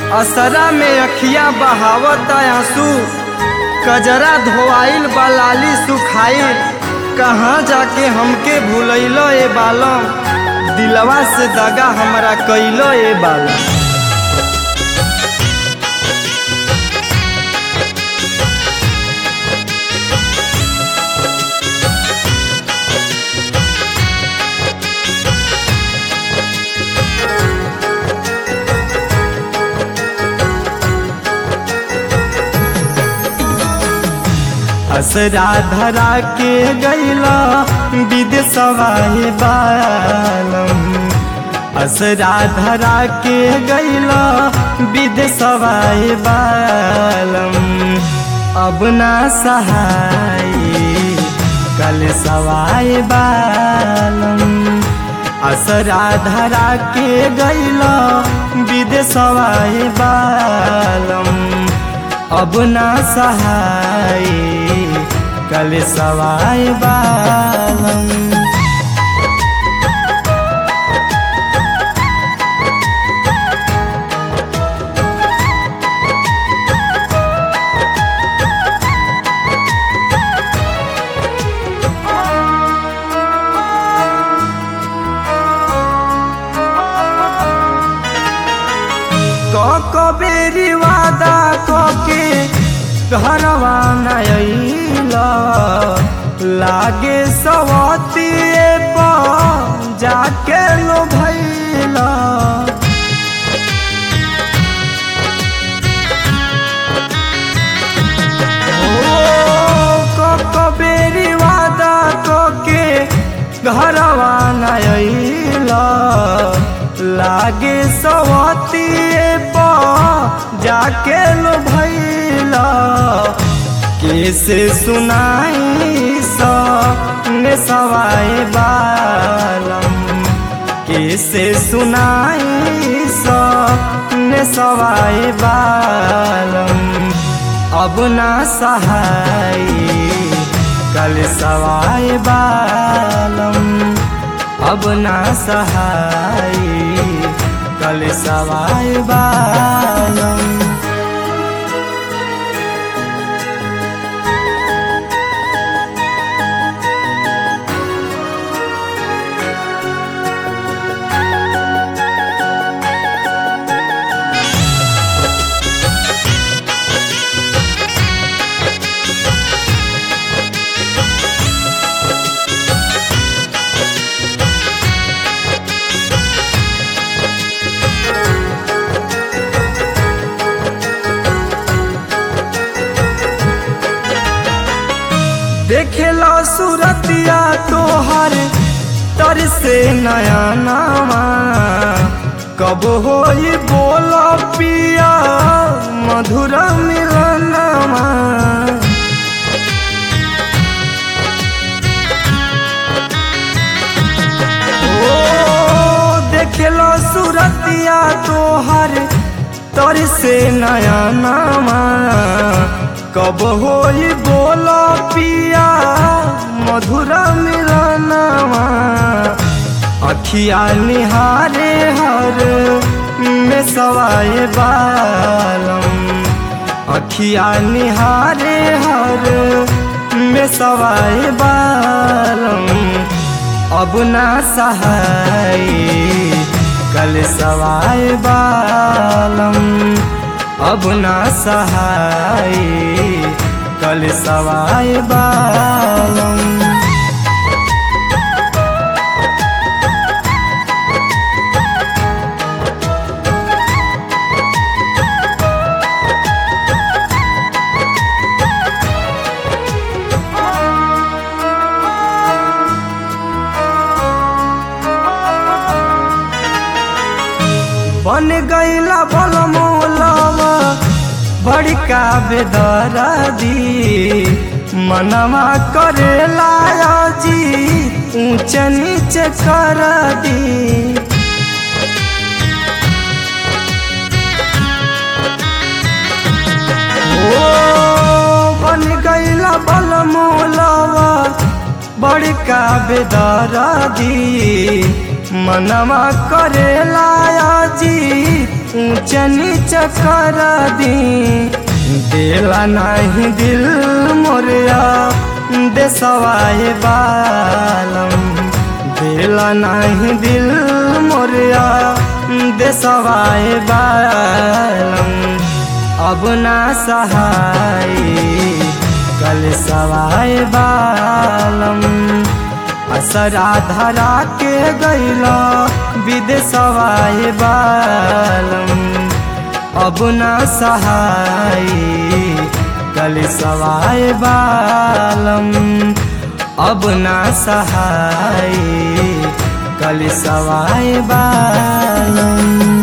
असरा में अखिया बहावत आंसू कजरा धोआइल बलाली सुखाइल कहाँ जाके हमके भूलैलो ए बालम दिलवा से दगा हमरा कैलो ए बालम असरा धरा के गैला विदेशवा हे बालम असरा धरा के गैला विदेशवा हे बालम अब ना सहाय कल सवाय बालम असरा धरा के गैला विदेशवा हे बालम अब ना सहाय कल सवाय बालम बेरी वादा कके घरवा नैल लागे सवतिए पर जाके लो भैला बेरी वादा कके घरवा नैल लागे सवतिए पर जाके लो भैला कैसे सुनाई सने सवाए बालम कैसे सुनाई सने सवाए बालम अब ना सहाय कल सवाए बालम अब ना सहाय कल सवाय बालम देखेला सूरतिया तोहर तर से नया नामा कब हो बोल पिया मधुर मिलनमा ओ देखेला सूरतिया तोहर तर से नया नामा कब हो बोल पिया मधुर मिलनवा अखिया निहारे हर में सवाए बालम अखिया निहारे हर में सवाए बालम अब ना सहाय कल सवाए बालम अब ना सहाय कल सवाय बालम बन गईला बल मोलवा बड़का बेदरा दी मनवा करेला जी ऊंच नीच कर दी ओ बन गईला बल मोलवा बड़का बेदरा दी मनवा करेला जी ऊंच नीच कर दी देला नहीं दिल मोरिया देसवाए बालम देला नहीं दिल मोरिया देसवाए बालम अब ना सहाय कल सवाए बालम असरा धरा के गैला विदेशवाए बालम अब ना सहाय कल सवाए बालम अब ना सहाय कल सवाए बालम